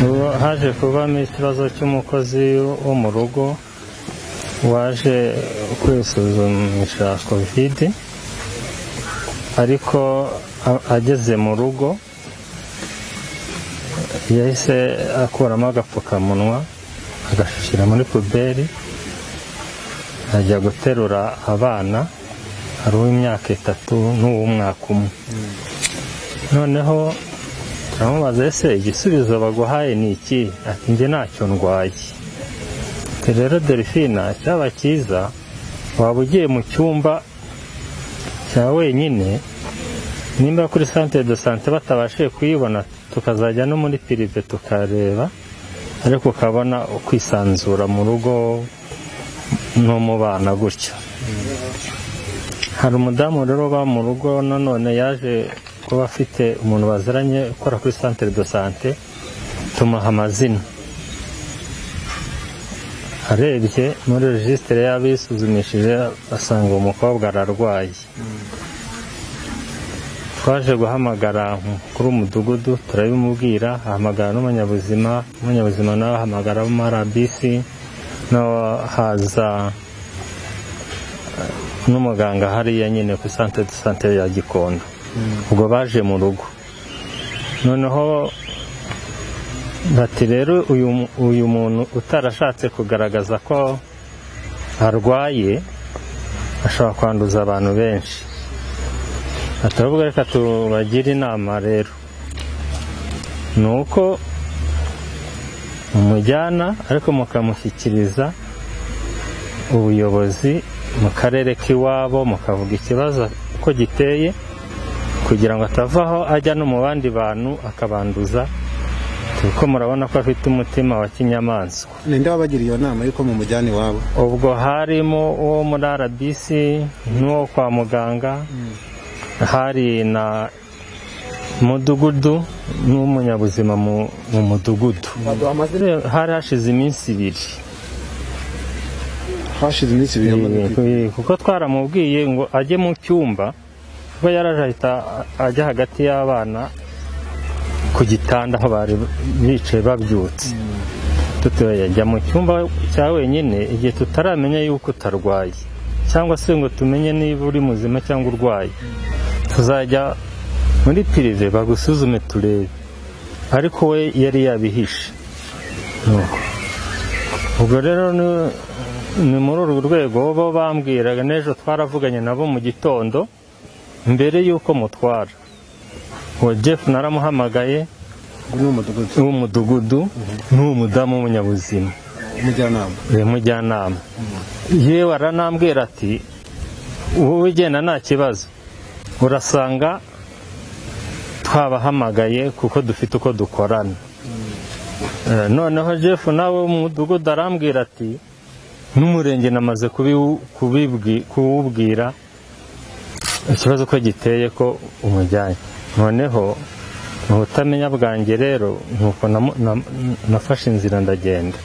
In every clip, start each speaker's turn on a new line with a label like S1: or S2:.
S1: ubu haje kubamo ikibazo cy'umukozi wo mu rugo waje kwisuzumisha kovide ariko a- ageze mu rugo yahise akuramo agapfukamunwa agashyira muri puberi ajya guterura abana hari uw'imyaka itatu n'uw'umwaka umwe noneho turamubaza ese igisubizo baguhaye ni iki ati njye ntacyo ndwaye Ati, rero delphine cyaba cyiza waba ugiye mu cyumba cya wenyine nimba kuri centre de sante batabashije kuyibona tukazajya no muri pirive tukareba ariko ukabona ukwisanzura mu rugo no mu bana gutyo hari umudamu rero uba mu rugo nanone yaje kuba afite umuntu baziranye ukora kuri centre de sante tumuha amazina arebye muri regisitire y'abisuzumishije asanga uwo mukobwa ararwaye twaje guhamagara umukuru w'umudugudu turabimubwira ahamagara n'umunyabuzima umunyabuzima nawe ahamagara abo muri rbc nawe haza n'umuganga hariya nyine ku centre de santé ya gikondo ubwo baje mu rugo noneho bati rero uyu mu- uyu muntu utarashatse kugaragaza ko arwaye ashobora kwanduza abantu benshi ati ahubwo reka tubagire inama rero ni uko mumujyana ariko mukamushyikiriza ubuyobozi mu karere k'iwabo mukavuga ikibazo uko giteye kugira ngo atavaho ajya no mu bandi bantu akabanduza kuko murabona ko afite umutima wa kinyamaswa
S2: ninde wabagira iyo nama y'uko mumujyana iwabo
S1: ubwo harimo uwo muri rbc n'uwo kwa muganga hari na mudugudu n'umunyabuzima mu mu mudugudu hari hashize iminsi ibiri
S2: hashize iminsi ibiri amaze kwi-
S1: Eh, kuko twaramubwiye ngo ajye mu cyumba ubwo yaraje ahita ajya hagati y'abana ku gitanda aho bari bicaye babyutse tutoya ajya mu cyumba cya wenyine igihe tutaramenya yuko utarwaye cyangwa se ngo tumenye niba uri muzima cyangwa urwaye tuzajya muri pirive bagusuzume turebe ariko we yari yabihishe Nuko. ubwo rero ni- ni muri urwo rwego bo bambwiraga n'ejo twaravuganye nabo mu gitondo mbere y'uko mutwara uwo jeff naramuhamagaye
S2: ni umudugudu
S1: w'umudugudu n'uw'umudamu w'umunyabuzima
S2: umujyanama
S1: uyu mujyanama yewe aranambwira ati wowe ugenda nta kibazo urasanga twabahamagaye kuko dufite uko dukorana Eh, noneho jeff nawe wo mu mudugudu arambwira ati n'umurenge namaze kubiwu- kubibwi- kuwubwira ikibazo ko giteye ko umujyanye noneho mu butamenya bwanjye rero nuko namu- nam- nafashe inzira ndagenda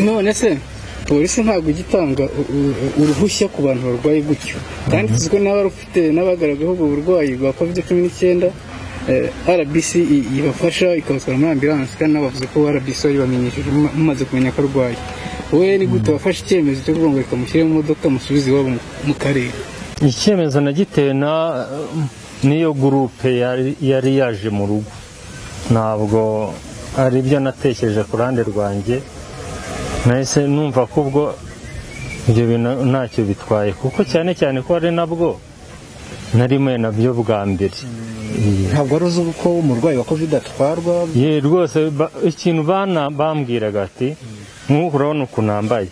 S3: none se polisi ntabwo igitanga u- u- uruhushya ku bantu barwaye gutyo byanditswe n'abarufite n'abagaragayeho ubwo burwayi bwa covid cumi n'icyenda eh, rbc i- ibafasha ikabatwara muri ambulance kandi n'abavuze ko rbc babibamenyesheje muma- mumaze kumenya ko arwaye we ni gute wafashe icyemezo cyo kuvuga ngo reka mushyire mu modoka musubize iwabo mu- mu karere
S1: icyemezo nagitewe na niyo gurupe yari yari yaje mu rugo ntabwo ari byo natekereje ku ruhande rwanjye nahise numva ko ubwo ibyo bintu ntacyo bitwaye kuko cyane cyane ko ari nabwo narimo nabyo bwa mbere Iya.
S2: ntabwo wari uzi uko umurwayi wa covid atwarwa
S1: ye rwose ba- ikintu bana bambwiraga ati nk'ubu urabona ukuntu nambaye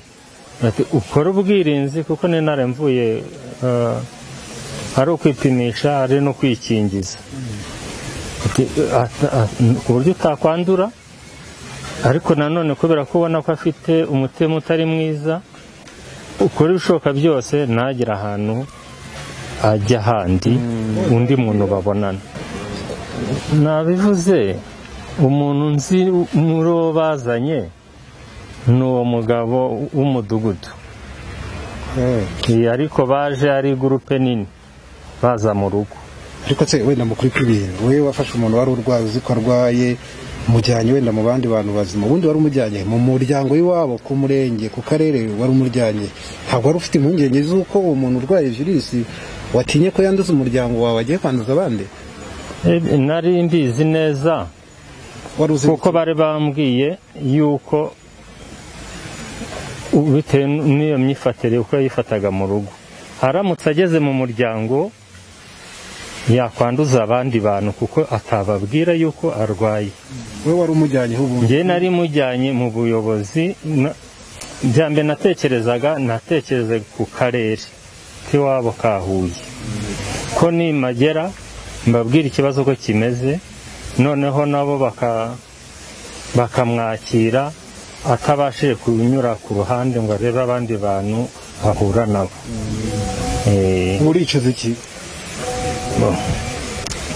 S1: ati ukore ubwirinzi kuko ni ntare mvuye eh, ari ukwipimisha ari no kwikingiza Ati, eh, at- at- ku buryo utakwandura ariko nanone kubera ko ubona ko afite umutima utari mwiza ukora ibishoboka byose ntagire ahantu ajya ahandi undi muntu babonana nabivuze umuntu nzi muri uwo bazanye ni uwo mugabo w'umudugudu
S2: Eh,
S1: Iyi ariko baje ari gurupe nini baza mu rugo
S2: ariko se wenda mukuri kw'ibintu we wafashe umuntu wari urwaye uzi ko arwaye mujyanye wenda mu bandi bantu bazima ubundi wari umujyanye mu muryango w'iwabo ku murenge ku karere wari umuryange ntabwo wari ufite impungenge z'uko uwo muntu urwaye virusi watinye ko yanduza umuryango wawe agiye kwanduza abandi
S1: Eh, nari mbizi neza
S2: wari uzi
S1: kuko bari bambwiye yuko u- bitewe n'iyo myifatire uko yifataga mu rugo aramutse ageze mu muryango yakwanduza abandi bantu kuko atababwira yuko arwaye
S2: we wari umujyanye ubu
S1: njye nari mujyanye mu buyobozi na- bya mbere natekerezaga natekerezaga ku karere k'iwabo ka huye ko nimagera mbabwira ikibazo ko kimeze noneho nabo baka- bakamwakira atabashije kunyura ku ruhande ngo arebe abandi bantu bahura nabo Eh,
S2: muricuza iki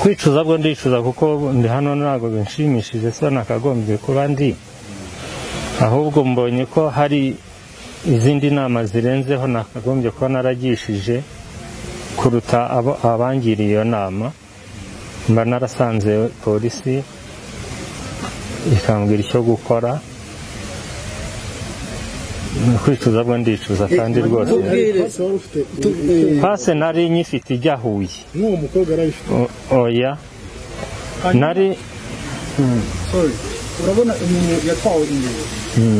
S1: kwicuza bwo ndicuza kuko ndi hano ntabwo binshimishije so nakagombye kuba ndi ahubwo mbonye ko hari izindi nama zirenzeho nakagombye kuba naragishije kuruta abo abangiriye iyo nama mba narasanze polisi ikambwira icyo gukora kwicuza bwo ndicuza kandi rwose pase nari nyifite ijya huye
S4: n'uwo mukobwa arabifite
S1: O- oya nari
S4: sorry urabona umuntu yatwawe imbere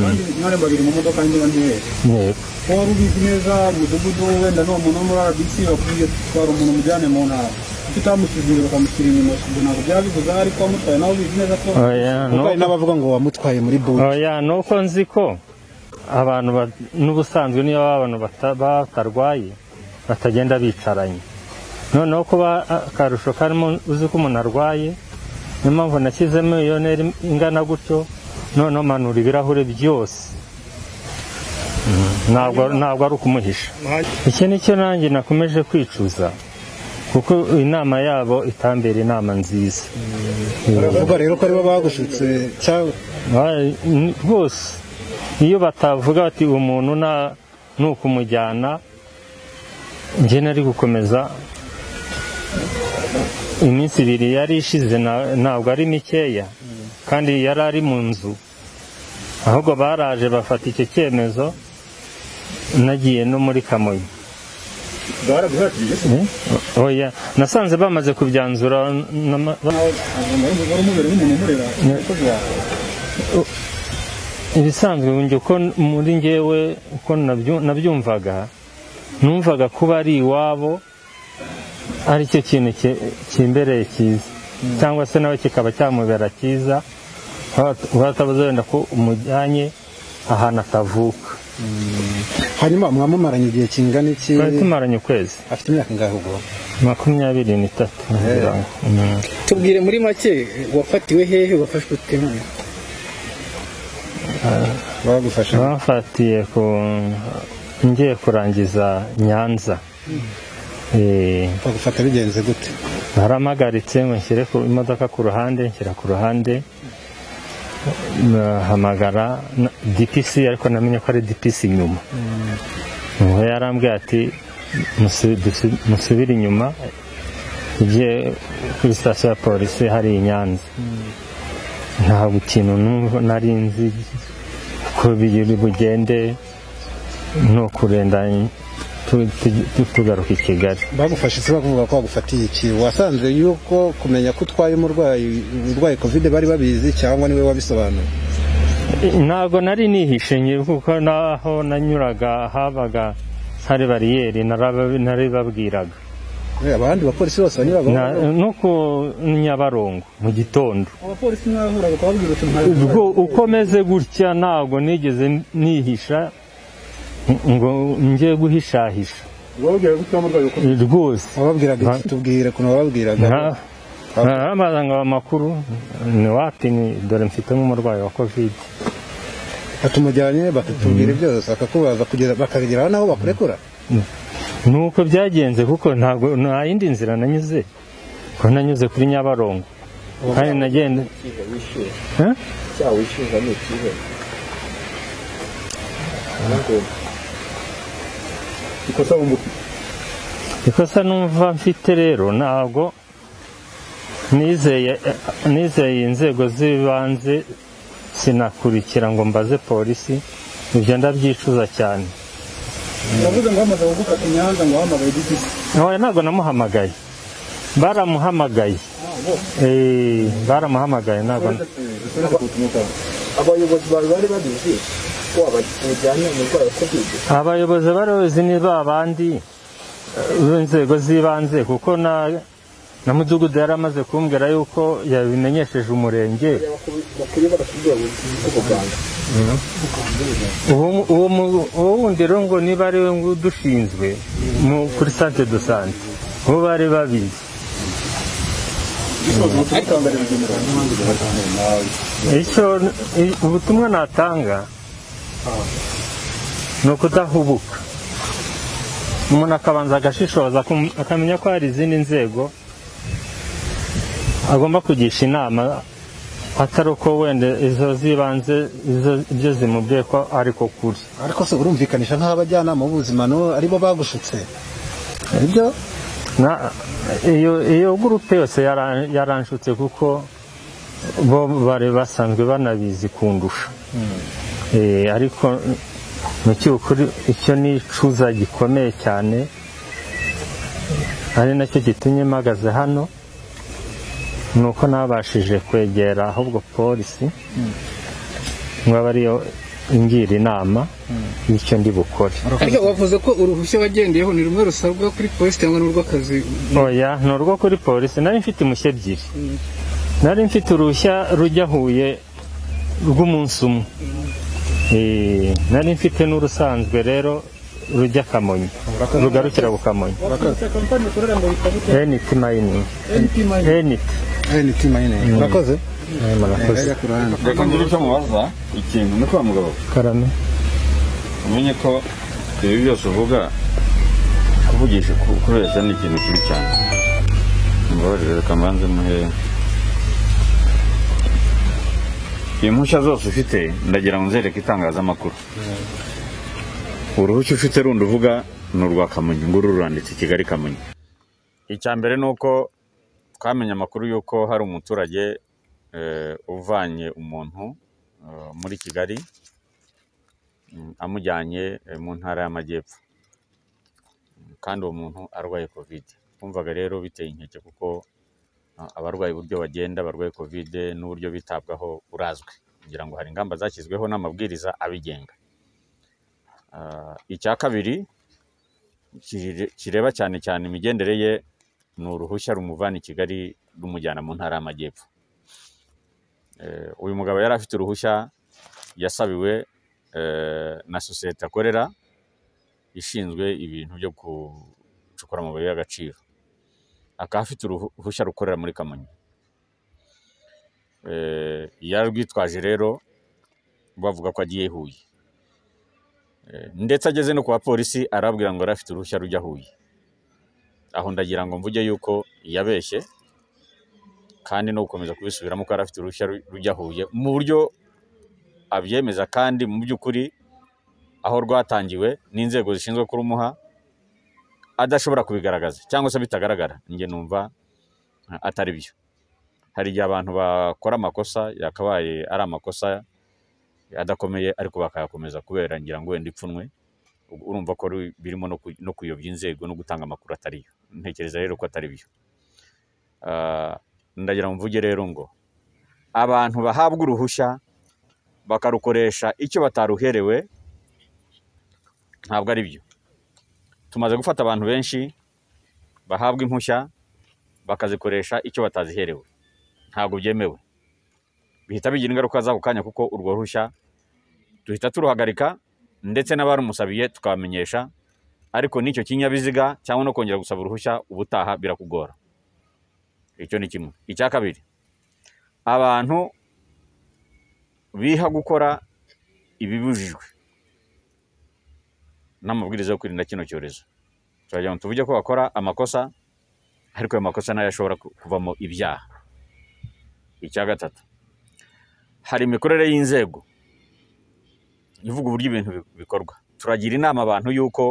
S4: kandi mwari babiri mu modoka njyewe ntiwese
S1: yego
S4: wari ubizi neza umudugudu wenda n'uwo muntu wo muri rbc bakubwiye twara umuntu umujyane mu ntara kuko utamusuzumye bakamushyira inyuma ibyo ntabwo byabivuze ariko wamutwaye nawe ubizi neza ko
S1: oya no-
S2: urwaye n'abavuga ngo wamutwaye muri bubu
S1: oya nuko nzi ko abantu ba- n'ubusanzwe niyo baba abantu bata- batarwaye batagenda bicaranye noneho kuba akarusho karimo uzi ko umuntu arwaye niyo mpamvu nashyizemo iyo ntera ingana gutyo noneho manura ibirahure byose Mm, ntabwo ntabwo ari ukumuhisha iki ni cyo nanjye nakomeje kwicuza kuko inama yabo itambera inama nziza
S2: baravuga rero ko aribo bagushutse cyangwa
S1: Ay, n- rwose iyo batavuga bati umuntu nta ni ukumujyana njye nari gukomeza iminsi ibiri yari ishize na- ntabwo ari mikeya kandi yari ari mu nzu ahubwo baraje bafata icyo cyemezo nagiye no muri kamonyi Eh? oya nasanze bamaze kubyanzura n'ama-
S4: wari umubere n'umuntu umurera umukozi wawe
S1: ibisanzwe njye uko muri njyewe uko nabyu- nabyumvaga numvaga kuba ari iwabo ari cyo kintu ki- kimbereye cyiza cyangwa se nawe kikaba cyamubera cyiza watabuze wenda ko umujyanye ahantu atavuka
S2: hanyuma mwamumaranye igihe kingana iki
S1: twari tumaranye ukwezi
S2: afite imyaka ingahe ubwo
S1: makumyabiri n'itatu ngira ngo. Mm.
S3: tubwire muri make wafatiwe hehe wafashwe ute
S2: bagufasha
S1: bamfatiye ku ngiye kurangiza nyanza Eh,
S2: bagufata bigenze gute
S1: narampagaritse ngo nshyire ku imodoka ku ruhande nshyira ku ruhande nahamagara na- DPC ariko namenye ko ari DPC inyuma Ngo yarambwiye ati "Musu- dusu- musubire inyuma ujye kuri sitasiyo ya polisi hari i Nyanza ntabwo ikintu numva- nari nzi ko biri bugende ni ukurenda tu- tu- tu- tugaruka i Kigali
S2: bagufashe se bakuvuga ko bagufatiye iki wasanze yuko kumenya ko utwaye umurwayi urwaye kovide bari babizi cyangwa niwe wabisobanuye
S1: ntabwo nari nihishe ngewe kuko naho nanyuraga habaga hari bariyeri naraba- naribabwiraga
S2: Eh, abandi bapolisi bose
S1: Na-
S2: banyuragaho
S1: no ku nyabarongo mu gitondo
S4: abapolisi ntibahuraga kubabwira uti ntabwo
S1: ubwo uko meze gutya ntabwo nigeze nihisha ngo njye guhishahisha
S4: babwira gutya umurwayi uko
S1: rwose
S2: wababwiraga iki tubwire ukuntu wababwiraga
S1: Nka- narabaza ngo amakuru ni wapi ni dore mfitemo umurwayi wa kovide
S2: batumujyanye bakatubwira byose bakakubaza kugeza bakageraho naho bakurekura
S1: nuko byagenze kuko ntabwo nta yindi nzira nanyuze ko nanyuze kuri nyabarongo kandi nagenda Eh?
S4: ikosa mu mutwe
S1: ikosa numva mfite rero ntabwo nizeye nizeye inzego z'ibanze sinakurikira ngo mbaze polisi ibyo ndabyicuza cyane
S4: uravuze ngo hamaze gukata imihanda ngo wahamagaye igiti
S1: ntoya ntabwo namuhamagaye baramuhamagaye Eh, baramuhamagaye ntabwo
S5: abayobozi bawe bari babizi ko bajyanye umurwayi wa kovide
S1: abayobozi barozi ni ba bandi eh, b'inzego z'ibanze kuko na na mudugudu yari amaze kumbwira yuko yabimenyesheje umurenge
S5: bakwiye barakubwira ubuganga
S1: uwo uwo mu- uwo wundi rero ngo niba ari we ngo udushinzwe mu- kuri sante do sante bo bari babizi icyo i- ubutumwa natanga ni ukudahubuka umuntu akabanza agashishoza akum- akamenya ko hari izindi nzego agomba kugisha inama atari uko wenda izo zibanze izo- ibyo zimubwiye ko ariko kuri
S2: ariko se urumvikanisha nk'aho abajyanama b'ubuzima no aribo bagushutse ibyo
S1: Na- iyo iyo gurupe yose yara- yaranshutse kuko bo bari basanzwe banabizi kundusha Eh, ariko mu cy'ukuri icyo ni icuza gikomeye cyane ari nacyo gitumye mpagaze hano ni uko nabashije kwegera ahubwo polisi ngo abe ariyo ingira inama y'icyo ndi bukore
S3: ariko wavuze ko uruhushya wagendeyeho ni rumwe rusabwa kuri polisi cyangwa n'urw'akazi
S1: oya ni urwo kuri polisi nari mfite impushya ebyiri nari mfite uruhushya rujya huye rw'umunsi umwe Eh, nari mfite n'urusanzwe rero rujya kamonyi rugarukira ku kamonyi
S4: wakoze kampani ukorera ngo bikabute
S1: eniti mayiningi
S4: mt mayini
S1: eniti
S2: NT mayine urakoze
S1: murakoze
S6: reka ngire icyo mubaza ikintu ni kwa mugabo
S1: karame
S6: umenye ko ibi byose uvuga kuvugisha ku- kubeshya ni ikintu kibi cyane mbabarire reka mbanze muhe impushya zose ufite ndagira ngo nzereke itangazamakuru uruhushya ufite rundi uvuga ni urwa kamonyi nguru ruranditse kigali kamonyi icya mbere ni uko twamenye amakuru y'uko hari umuturage eh, uvanye umuntu eh, muri kigali mm, amujyanye eh, mu ntara y'amajyepfo Mm, kandi uwo muntu arwaye kovide twumvaga rero biteye inkeke kuko ah, abarwaye uburyo bagenda barwaye kovide n'uburyo bitabwaho burazwi kugira ngo hari ingamba zashyizweho n'amabwiriza abigenga Ah, icya kabiri kire- kireba cyane cyane imigendere ye ni uruhushya rumuvana i kigali rumujyana mu ntara y'amajyepfo Eh, uyu mugabo yari afite uruhushya yasabiwe eh, na sosiyete akorera ishinzwe ibintu byo gucukura amabuye y'agaciro akaba afite uruhushya rukorera muri kamonyi Eh, yarwitwaje rero bavuga ko agiye huye Eh, ndetse ageze no ku bapolisi arababwira ngo yari afite uruhushya rujya huye aho ndagira ngo mvuge yuko yabeshye kandi no gukomeza kubisubiramo ko yari afite uruhushya ru- rujya huye mu buryo abyemeza kandi mu by'ukuri aho rwatangiwe n'inzego zishinzwe kurumuha adashobora kubigaragaza cyangwa se bitagaragara njye numva eh, atari byo hari igihe abantu bakora amakosa yakabaye ari amakosa adakomeye ariko bakayakomeza kubera ngira ngo wenda ipfunwe Ubwo urumva ko ru- birimo no ku- no kuyobya inzego no gutanga amakuru atari yo ntekereza rero ko atari byo Ah, ndagira ngo mvuge rero ngo abantu bahabwa uruhushya bakarukoresha icyo bataruherewe ntabwo ari byo tumaze gufata abantu benshi bahabwa impushya bakazikoresha icyo bataziherewe ntabwo byemewe bihita bigira ingaruka z'ako kanya kuko urwo ruhushya duhita turuhagarika ndetse n'abarumusabiye tukabamenyesha ariko n'icyo kinyabiziga cyangwa no kongera gusaba uruhushya ubutaha birakugora icyo ni kimwe icya kabiri abantu biha gukora ibibujijwe n'amabwiriza yo kwirinda kino cyorezo turagira ngo tuvuge ko bakora amakosa ariko ayo makosa nayo ashobora ku- kuvamo ibyaha icya gatatu hari imikorere y'inzego ivuga uburyo ibintu bi- bikorwa turagira inama abantu y'uko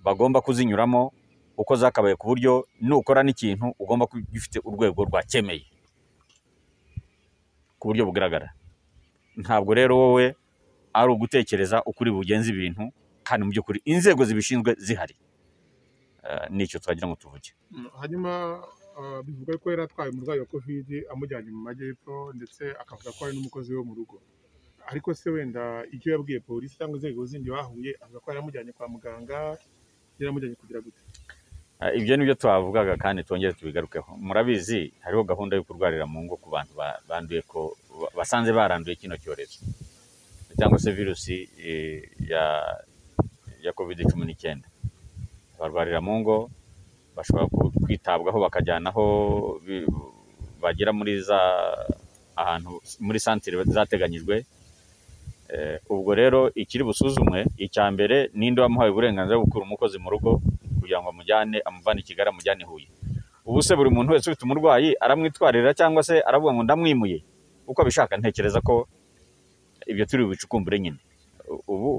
S6: bagomba kuzinyuramo uko zakabaye ku buryo nukora n'ikintu ugomba kuba ugifite urwego rwakemeye ku buryo bugaragara ntabwo rero wowe ari ugutekereza uko uri bugenze ibintu kandi mu by'ukuri inzego zibishinzwe zihari Eh, nicyo twagira ngo tuvuge
S7: hanyuma ah, bivuga ko yari atwaye umurwayi wa kovidi amujyanye mu majyepfo ndetse akavuga ko ari n'umukozi we wo mu rugo ariko se wenda icyo yabwiye polisi cyangwa inzego zindi bahuye avuga ko yari amujyanye kwa muganga yari amujyanye kugira gute
S6: Eh, ibyo ni byo twavugaga kandi twongere tubigarukeho murabizi hariho gahunda yo kurwarira mu ngo ku bantu ba- banduye ko ba- basanze baranduye kino cyorezo cyangwa se virusi eh, ya ya covid cumi n'icyenda barwarira mu ngo bashobora ku- kwitabwaho bakajyana aho bi- bagera muri za ahantu muri santire zateganyijwe Eh, ubwo rero ikiri busuzumwe icya mbere ninde wamuhaye uburenganzira bwo gukura umukozi mu rugo kugira ngo amujyane amuvane i kigali amujyane i huye ubu se buri muntu wese ufite umurwayi aramwitwarira cyangwa se aravuga ngo ndamwimuye uko abishaka ntekereza ko ibyo turi bubicukumbure nyine U- ubu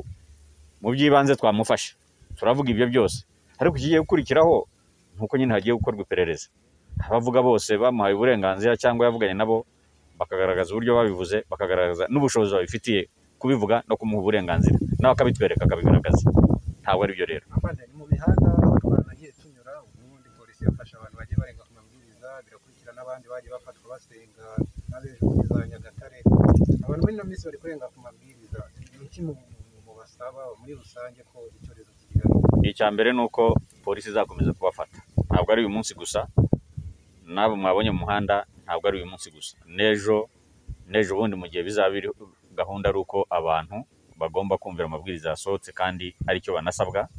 S6: mu by'ibanze twamufashe turavuga ibyo byose ariko ikigiye gukurikiraho ni uko nyine hagiye gukorwa iperereza abavuga bose bamuhaye uburenganzira cyangwa yavuganye nabo bakagaragaza uburyo babivuze bakagaragaza n'ubushobozi babifitiye kubivuga no kumuha uburenganzira nawe akabitwereka akabigaragaza ntabwo ari byo rero
S5: abana ni mu mihanda abatwara nagiye tunyura ubundi polisi yafashe abantu bagiye barenga ku mabwiriza birakurikira n'abandi bagiye bafatwa basenga n'abejo muri za nyagatare abantu muri ino minsi bari kurenga ku mabwiriza ni iki mu- mu- mubasaba muri rusange ko icyorezo kikigaruka
S6: icya mbere ni uko polisi izakomeza kubafata ntabwo ari uyu munsi gusa n'abo mwabonye mu muhanda ntabwo ari uyu munsi gusa n'ejo n'ejo bundi mu gihe bizaba biri gahunda ari uko abantu bagomba kumvira amabwiriza yasohotse kandi ari cyo banasabwa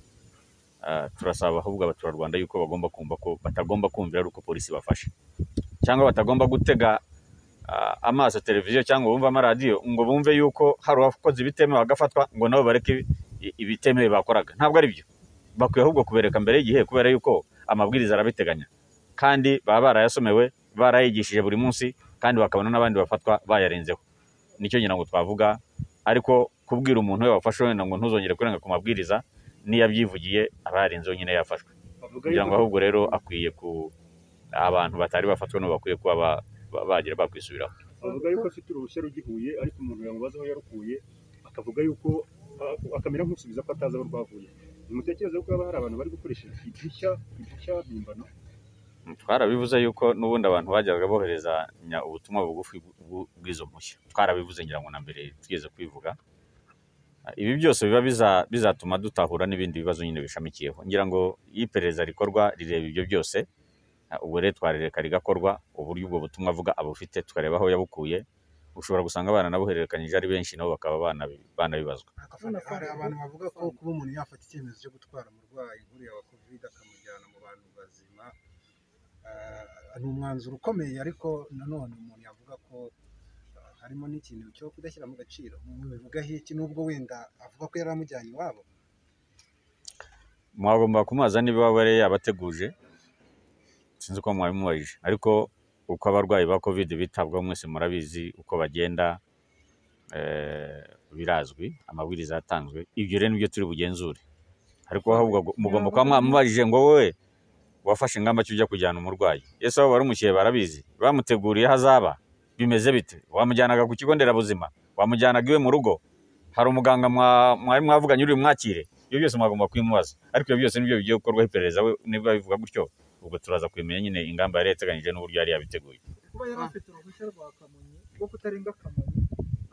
S6: Ah, turasaba ahubwo abaturarwanda yuko bagomba kumva ko batagomba kumvira ari uko polisi bafashe cyangwa batagomba gutega ah, amaso televiziyo cyangwa bumve amaradiyo ngo bumve yuko hari uwakoze ibitemewe bagafatwa ngo nabo bareke i- ibitemewe bakoraga ntabwo ari byo bakwiye ahubwo kubereka mbere y'igihe kubera yuko amabwiriza arabiteganya kandi baba barayasomewe barayigishije buri munsi kandi bakabona n'abandi bafatwa bayarenzeho nicyo ngira ngo twavuga ariko kubwira umuntu we wafashe wenda ngo ntuzongere kurenga ku mabwiriza n'iyo abyivugiye aba yarenzeho nyine yafashwe kugira ngo ahubwo rero akwiye ku abantu batari bafatwa n'ubu bakwiye kuba ba- ba- bagira bakwisubiraho
S7: bavuga yuko afite uruhushya rugihuye ariko umuntu yamubaza aho yarukuye akavuga yuko ah, akamera nk'usubiza ko atazi aho rwavuye ntimutekereze ko haba hari abantu bari gukoresha idirishya idirishya bimbano
S6: twarabivuze yuko n'ubundi abantu bajyaga boherezanya ubutumwa bugufi bw'u- bw'izo mpushya twarabivuze ngira ngo na mbere twigeze kubivuga Ah, ibi byose biba biza- bizatuma dutahura n'ibindi bibazo nyine bishamikiyeho ngira ngo iyo iperereza rikorwa rireba ibyo byose ah, ubwo rero twarereka rigakorwa uburyo ubwo butumwa avuga abufite tukareba aho yabukuye ushobora gusanga baranabuhererekanyije ari benshi nabo bakaba banabi- banabibazwa
S5: hari abantu bavuga ko kuba umuntu yafata icyemezo cyo gutwara umurwayi nk'uriya wa kovide akamujyana mu bantu bazima ah, ni umwanzuro ukomeye ariko nanone umuntu yavuga ko ah, harimo n'ikintu cyo kudashyira mu gaciro umuntu bivuga iki n'ubwo wenda avuga ko yari amujyanye iwabo
S6: mwagomba kumubaza niba waba yari yabateguje sinzi uko mwabimubajije ariko uko abarwayi ba covid bitabwaho mwese murabizi uko bagenda eh, birazwi amabwiriza yatanzwe ibyo rero nibyo turi bugenzure ariko ahubwo gu- mugomba kuba mwamubajije ngo wowe wafashe ingamba cyo ujya kujyana umurwayi ese aho warumukiye barabizi bamuteguriye aho azaba bimeze bite wamujyanaga ku kigo nderabuzima wamujyanaga iwe mu rugo hari umuganga mwa- mwari mwavuganye uri bumwakire ibyo byose mwagomba kubimubaza ariko ibyo byose nibyo bigiye gukorwaho iperereza we niba bivuga gutyo ubwo turaza kubimenya nyine ingamba yari yateganyije n'uburyo yari yabiteguye
S5: kuba yari afite uruhushya rwa kamonyi rwo kutarenga kamonyi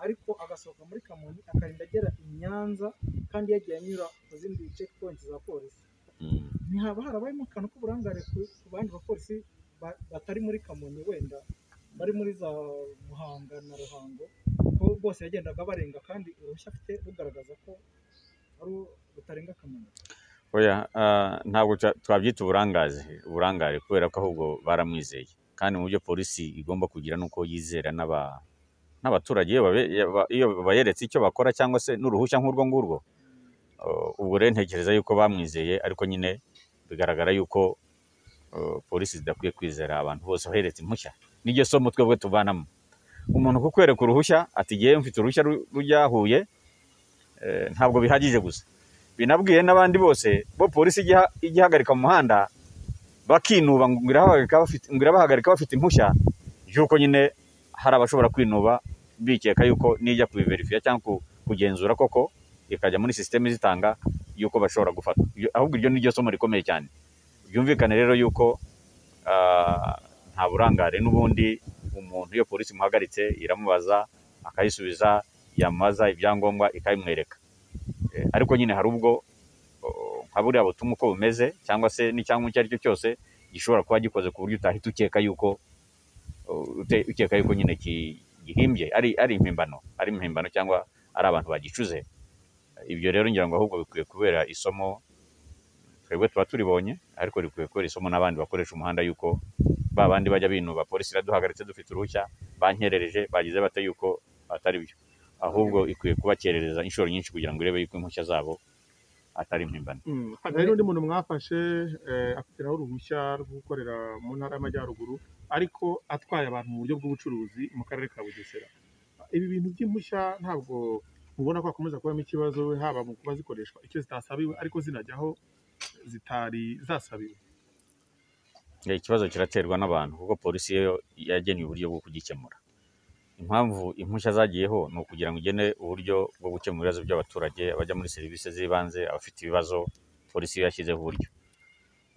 S5: ariko agasohoka muri kamonyi akarinda agera i nyanza kandi yagiye anyura ku zindi check points za polisi ntihaba harabayemo akantu k'uburangare ku ku bandi bapolisi ba- batari muri kamonyi wenda bari muri za muhanga na ruhango ko bose yagendaga barenga kandi uruhushya afite rugaragaza ko ari rutarenga kamonyi
S6: oya ah, ntabwo twa- twabyita uburangazi uburangare kubera ko ahubwo baramwizeye kandi mu byo polisi igomba kugira ni uko yizera n'aba- n'abaturage iyo babe- yaba- iyo bayeretse icyo bakora cyangwa se n'uruhushya nk'urwo ngurwo Uh, ubwo rero ntekereza yuko bamwizeye ariko nyine bigaragara yuko uh, polisi zidakwiye kwizera abantu bose baheretse impushya niryo somo twebwe tuvanamo umuntu kukwereka uruhushya ati ngewe mfite uruhushya ru- rujya huye eh, ntabwo bihagije gusa binabwiye n'abandi bose bo polisi ijya ijya ihagarika mu muhanda bakinuba ngo irabahagarika bafite ngo irabahagarika bafite impushya y'uko nyine hari abashobora kwinuba bikeka yuko nijya kubiverifiya cyangwa ku- kugenzura koko ikajya muri sisiteme zitanga yuko bashobora gufata Iyo- ahubwo iryo ni ryo somo rikomeye cyane byumvikane rero yuko ah, nta burangare n'ubundi umuntu iyo polisi imuhagaritse iramubaza akayisubiza yamubaza ibyangombwa ikabimwereka Eh, ariko nyine hari ubwo oh, nka buriya butumwa uko bumeze cyangwa se n'icyangombwa icyo ari cyo cyose gishobora kuba gikoze ku buryo utahita ukeka yuko oh, ute- ukeka yuko nyine ki- gihimbye ari ari impimbano ari impimbano cyangwa ari abantu bagicuze ibyo rero ngira ngo ahubwo bikwiye kubera isomo twebwe tuba turibonye ariko rikwiye kubera isomo n'abandi bakoresha umuhanda yuko ba bandi bajya binuba polisi iraduhagaritse dufite uruhushya bankerereje bagize bate yuko atari byo ahubwo ikwiye kubakerereza inshuro nyinshi kugira ngo irebe yuko impushya zabo atari impimbano
S7: Mm, hari n'undi muntu mwafashe eh, afitiraho uruhushya rwo gukorera mu ntara y'amajyaruguru ariko atwaye abantu mu buryo bw'ubucuruzi mu karere ka bugesera ibi bintu by'impushya ntabwo mubona ko hakomeza kubamo ikibazo haba mu kuba zikoreshwa icyo zitasabiwe ariko zinajyaho zitari zasabiwe
S6: Eh, ikibazo kiraterwa n'abantu kuko polisi yo yageneye uburyo bwo kugikemura impamvu impushya zagiyeho ni ukugira ngo igene uburyo bwo gukemura ibibazo by'abaturage abajya muri serivisi z'ibanze abafite ibibazo polisi yo yashyizeho uburyo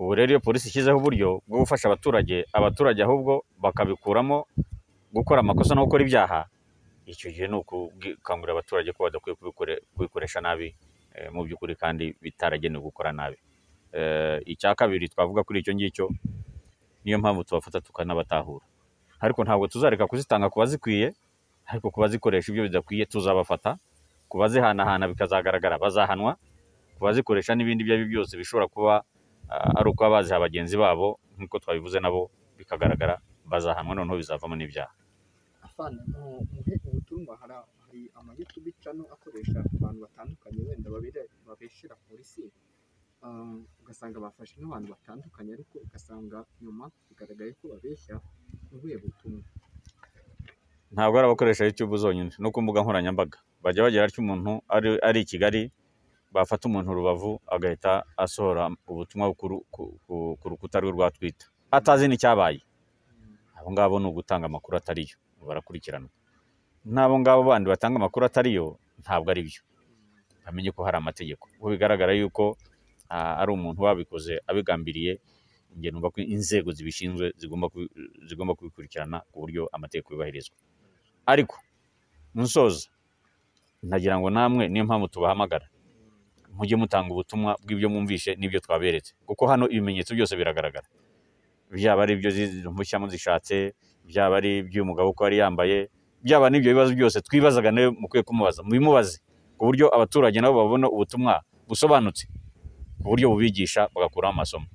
S6: ubu rero iyo polisi ishyizeho uburyo bwo gufasha abaturage abaturage ahubwo bakabikuramo gukora amakosa no gukora ibyaha icyo gihe ni ukukangurira abaturage ko badakwiye kubikore- kubikoresha nabi eh, mu by'ukuri kandi bitaragenewe gukora nabi Eh, icya kabiri twavuga kuri icyo ngicyo niyo mpamvu tubafata tukanabatahura ariko ntabwo tuzareka kuzitanga ku bazikwiye ariko ku bazikoresha ibyo bidakwiye tuzabafata ku bazihanahana bikazagaragara bazahanwa ku bazikoresha n'ibindi ibyo ari byo byose bishobora kuba ah, ari ukuba baziha bagenzi babo nk'uko twabivuze nabo bikagaragara bazahanwa noneho bizavamo n'ibyaha
S8: afana mu- muhe ubutumwa hari hari amayutubi cano akoresha abantu batandukanye wenda babere- babeshera polisi Ah, ugasanga bafashe n'abantu batandukanye ariko ugasanga nyuma bigaragaye ko babeshya ubuye butumwa
S6: ntabwo ari abakoresha YouTube zonyine no ku mbuga nkoranyambaga bajya bagira atyo umuntu ari, ari i Kigali bafata umuntu Rubavu agahita asohora ubutumwa ku, ru- ku, ku, ku rukuta rwe rwa Twitter atazi n'icyabaye abo ngabo ni ugutanga amakuru atariyo barakurikiranwa n'abo ngabo bandi batanga amakuru atariyo ntabwo ari byo bamenye ko hari amategeko ubu bigaragara yuko ah, ari umuntu wabikoze abigambiriye njye numva ko inzego zibishinzwe zigomba kubi- zigomba kubikurikirana ku buryo amategeko yubahirizwa ariko musoza nagira ngo namwe niyo mpamvu tubahamagara mujye mutanga ubutumwa bw'ibyo mwumvishe n'ibyo twaberetse kuko hano ibimenyetso byose biragaragara byaba ari ibyo zi- impushya muzishatse byaba ari iby'uyu mugabo uko yari yambaye byaba n'ibyo bibazo byose twibazaga nawe mukwiye kumubaza mubimubaze ku buryo abaturage nabo babona ubutumwa busobanutse ku buryo bubigisha bagakuramo amasomo